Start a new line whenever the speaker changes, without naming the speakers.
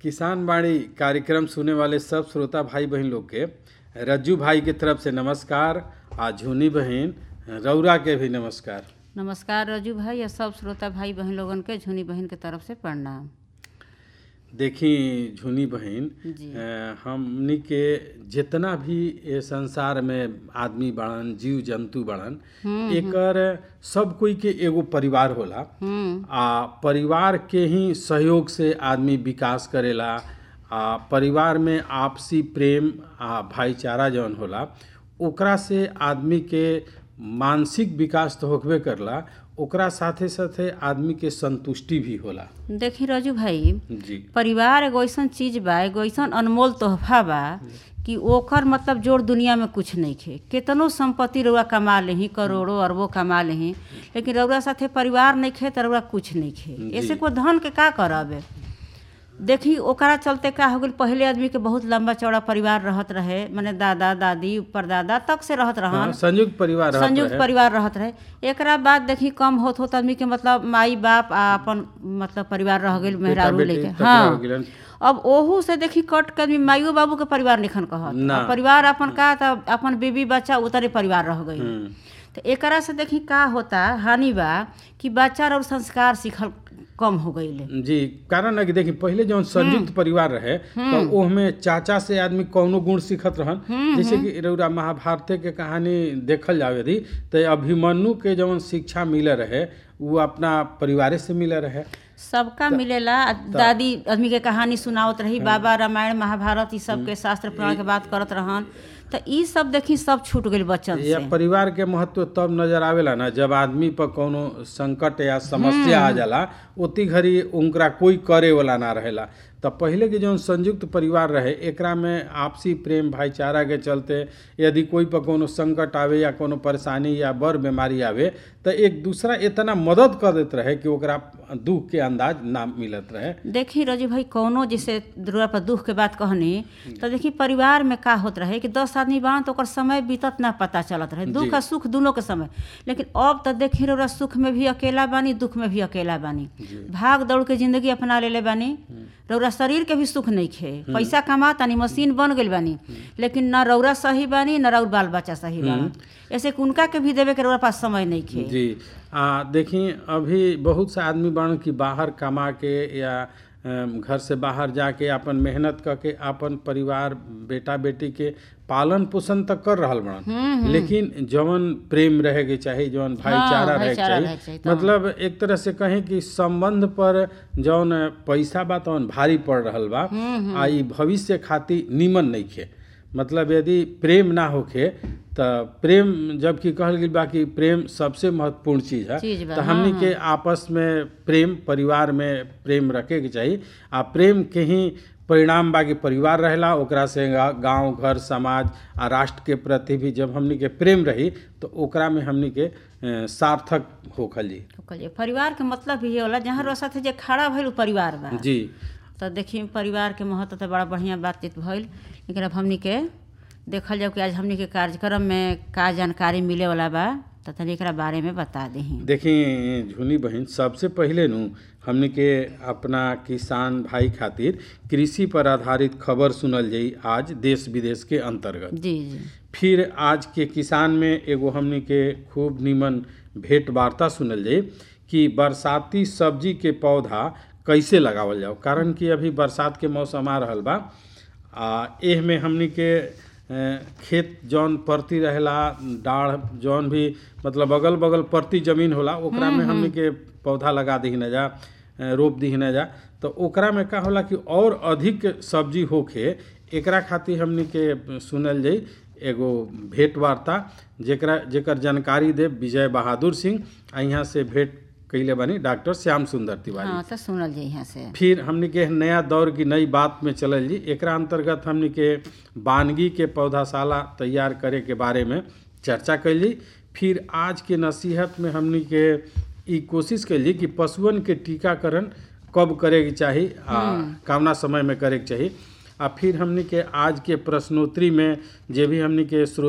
किसान बाड़ी कार्यक्रम सुने वाले सब श्रोता भाई बहन लोग के रज्जू भाई के तरफ से नमस्कार आ झुनी बहन रौरा के भी नमस्कार
नमस्कार रजू भाई और सब श्रोता भाई बहन लोगन के झुनी बहन के तरफ से प्रणाम
देखी झुनी बहन
जी
अ, हमनी के जितना भी ये संसार में आदमी बड़न जीव जंतु बड़न एकर सब कोई के एगो परिवार होला
हम्म
आ परिवार के ही सहयोग से आदमी विकास करेला आ परिवार में आपसी प्रेम आ भाईचारा जौन होला ओकरा से आदमी के मानसिक विकास तो होखबे करला ओकरा साथे साथे आदमी के संतुष्टि भी होला
देखी रजू भाई
जी
परिवार एगो ऐसन चीज बा एगो ऐसन अनमोल तोहफा बा कि ओकर मतलब जोड़ दुनिया में कुछ नहीं खे केतनो संपत्ति रउआ कमा लेही करोड़ों अरबों कमा लेही लेकिन रउआ साथे परिवार नहीं खे त रउआ कुछ नहीं खे
जी।
ऐसे कोई धन के का करब देखी ओकरा चलते का हो गइल पहले आदमी के बहुत लंबा चौड़ा परिवार रहत रहे माने दादा दादी परदादा तक से रहत रहन
हाँ, संयुक्त परिवार रहत
संयुक्त
रहे।
परिवार रहत रहे एकरा बाद देखी कम होत होत आदमी के मतलब माई बाप आ अपन मतलब परिवार रह गेल मेहरारू
बेटी
लेके
तक रह
हाँ
गेलन।
अब ओहू से देखी कट के आदमी माइयो बाबू के परिवार निखन कहत
ना।
अब परिवार अपन का त अपन बीबी बच्चा उतरे परिवार रह गई
हम्म,
तो एकरा से देखी का होता हानि बा कि बच्चा और संस्कार सीखल कम हो गई
जी कारण है कि देखी पहले जौन संयुक्त परिवार रहे तो ओहमे चाचा से आदमी कौनो गुण सीखत रहन जैसे कि रउरा महाभारत के कहानी देखल जावे यदि तो अभिमन्यु के जौन शिक्षा मिले रहे वो अपना परिवारे से मिले रहे
सबका मिलेला आ दादी आदमी के कहानी सुनावत रही बाबा रामायण महाभारत ई सब के शास्त्र पुराण के बात करत रहन तो ई सब देखी सब छूट गइल बच्चन
या
से
परिवार के महत्व तब नजर आवेला ना जब आदमी पर कोनो संकट या समस्या आ जाला ओती घड़ी उनकरा कोई करे वाला ना रहेला त पहिले के जौन संयुक्त परिवार रहे एकरा में आपसी प्रेम भाईचारा के चलते यदि कोई पर कोनो संकट आवे या कोनो परेशानी या बड़ बीमारी आवे त एक दूसरा इतना मदद कर देत रहे कि ओकरा दुख के अंदाज ना मिलत रहे
देखी रजू भाई कौनो जैसे दुर्गा पर दुख के बात कहनी तो देखी परिवार में का होत रहे कि दस आदमी बान तो ओकर समय बीतत ना पता चलत रहे दुख
जी।
आ सुख दोनों के समय लेकिन अब तो देखी रउरा सुख में भी अकेला बानी दुख में भी अकेला बानी भाग दौड़ के जिंदगी अपना लेले बानी रउरा शरीर के भी सुख नहीं खे पैसा कमा तानी मशीन बन गइल बानी लेकिन न रउरा सही बानी न रउर बाल बच्चा सही बानी ऐसे कि उनका के भी देवे के रउरा पास समय नहीं खे
जी आ देखी अभी बहुत से आदमी बन कि बाहर कमा के या अम, घर से बाहर जाके अपन मेहनत करके अपन परिवार बेटा बेटी के पालन पोषण तक कर रहल बड़न लेकिन जवन प्रेम रहे के चाही जवन भाईचारा रहे के
भाईचारा रहे
चाही
के चाही, तमाम।
मतलब एक तरह से कहें कि संबंध पर जौन पैसा बा तवन भारी पड़ रहल बा आ ई भविष्य खातिर नीमन नहीं खे मतलब यदि प्रेम ना होखे त प्रेम जबकि कहल गेल बा कि प्रेम सबसे महत्वपूर्ण चीज है
चीज बा,
तो हमनी के आपस में प्रेम परिवार में प्रेम रखे के चाही आ प्रेम के ही परिणाम बा कि परिवार रहेला ओकरा से गा- गांव घर समाज आ राष्ट्र के प्रति भी जब हमनी के प्रेम रही तो ओकरा में हमनी के अ, सार्थक होखल जी
तो कहलिए परिवार के मतलब भी ये होला जहाँ रउरा साथे जे खड़ा भइल उ परिवार बा
जी
तो देखिए परिवार के महत्व तो बड़ा बढ़िया बातचीत भइल लेकिन अब हमनी के देखल जाओ कि आज हमनी के कार्यक्रम में का जानकारी मिले वाला बा तो तनी एकरा बारे में बता दही
देखी झुनी बहन सबसे पहले नु हमनी के अपना किसान भाई खातिर कृषि पर आधारित खबर सुनल जाई आज देश विदेश के अंतर्गत
जी जी
फिर आज के किसान में एगो हमनी के खूब निमन भेंट वार्ता सुनल जाई कि बरसाती सब्जी के पौधा कैसे लगावल जाओ कारण कि अभी बरसात के मौसम आ रहल बा आ एह में हमनी के अ, खेत जौन परती रहेला डाढ़ जौन भी मतलब अगल बगल परती जमीन होला ओकरा में हमनी के पौधा लगा दी न जा अ, रोप दी न जा तो ओकरा में का होला कि और अधिक सब्जी होखे एकरा खातिर हमनी के सुनल जाई एगो भेंट वार्ता जेकरा जेकर जानकारी दे विजय बहादुर सिंह आ यहाँ से भेंट कैले बानी डॉक्टर श्याम सुंदर तिवारी
हाँ तो सुनल जाई यहाँ से
फिर हमनी के नया दौर की नई बात में चलल जी एकरा अंतर्गत हमनी के वानगी के पौधाशाला तैयार करे के बारे में चर्चा कैली फिर आज के नसीहत में हमनी के ई कोशिश कैली कि पशुअन के टीकाकरण कब करे के चाही आ कवना समय में करे के चाही आ फिर हमनी के आज के प्रश्नोत्तरी में जे भी हमनी के श्रो